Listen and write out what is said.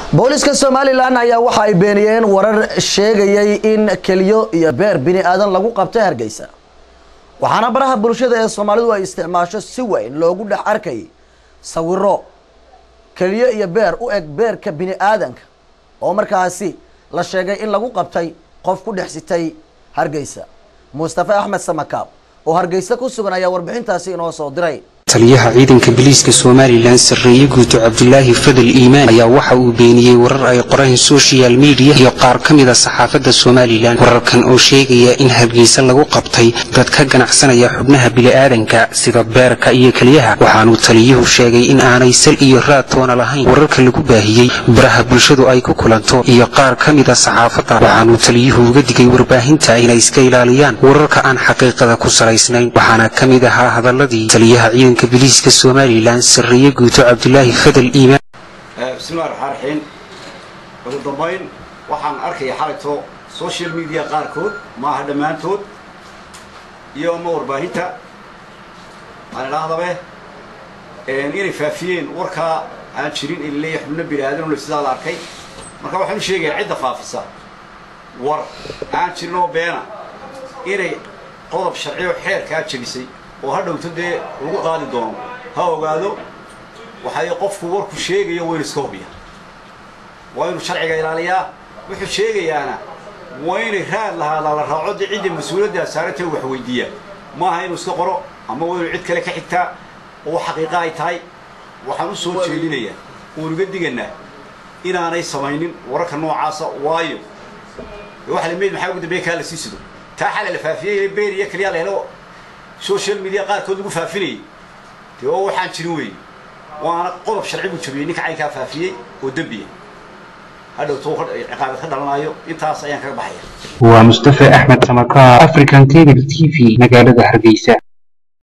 booliska somalilan ayaa waxa ay beeniyeen warar sheegayay in keliyo iyo beer bini aadan lagu qabtay hargeysa waxaana baraha bulshada ee soomaalidu ay isticmaasho si weyn loogu dhex arkay sawiro keliyo iyo beer u eg beerka bini aadanka oo markaasi la sheegay in lagu qabtay qof ku dhex sitay hargeysa mustafa axmed samakaab oo hargeysa ku sugan ayaa warbixintaasi inoo soo diray taliyaha ciidanka biliiska somalilan sarreeye guuto cabdulaahi fadal iimaan ayaa waxa uu beeniyey warar ay qoreen social media iyo qaar ka mida saxaafadda somalilan wararkan oo sheegaya in hargeysa lagu qabtay dad ka ganacsanaya xubnaha bili'aadanka sida beerka iyo keliyaha waxaanuu taliyuhu sheegay in aanay sal iyo raad toona lahayn wararka lagu baahiyey baraha bulshadu ay ku kulanto iyo qaar ka mida saxaafadda waxaanuu taliyuhu uga digay warbaahinta inay iska ilaaliyaan wararka aan xaqiiqada ku salaysnayn waxaana ka mid ahaa hadaladii taliyaha ciidanka biliiska somalilan sarreeye guuto cabdulaahi fadal iimaan bismillahi raxmaan raxiim ugu dambayn waxaan arkaya xalayto social media qaarkood maaha dhammaantood iyo ama warbaahinta aan idhaahdabe inay faafiyeen warkaa aan jirin in leeya xubno bini aadan sidaa la arkay marka waxaan u sheegayaa cidda faafisa war aan jirin oo beena inay qodob sharciyo xeerkaa jebisay oo ha dhowto dee lagu qaadi doono ha ogaado waxay qofku warku sheegayo waynu iska hubiya waa inuu sharciga ilaaliyaa wuxuu sheegayaana waa inay raad lahaada la raaco dee cidda mas-uuliyaddaa saarantee wax weydiiya maaha inuu iska qoro ama waa inuu cid kale ka xigtaa oo xaqiiqa ay tahay waxaan u soo jeedinayaa oon uga diganaa inaanay samaynin wararka noocaasa waayo waxa la meyd maxaa ugu dambeeya kaa la sii sido taa xala la faafiyey beer iyo kaliyaa la helo social media qaarkood lagu faafinayay dee oo waxaan jirin weeye waana qodob sharci buu jabiyey ninka caynkaa faafiyey oo dembiya hadhowto ciqaabad ka dhalanaayo intaas ayaan kaga baxaya waa mustafa axmed samakaar african cable t v magaalada hargeysa